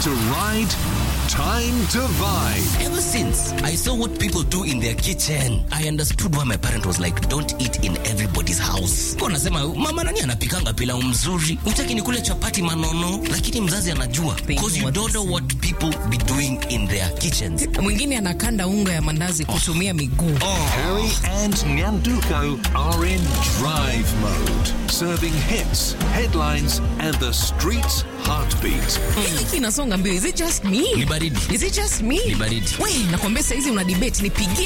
to ride, time to vibe. Ever since I saw what people do in their kitchen, I understood why my parent was like, don't eat in everybody's house. Kwa nasema mama nani anapikanga pilau mzuri, utaki ni kule chapati manono, lakini mzazi anajua because you don't know what people be doing in their kitchens. Mwingine anakanda unga ya mandazi kutumia miguu. Harry and Nyanduko are in drive mode, serving hits, headlines, and the street's heartbeat. Hiki inasonga mbio. Is it just me? Ni baridi. Is it just me? Ni baridi. We, nakwambia saizi una debate nipigie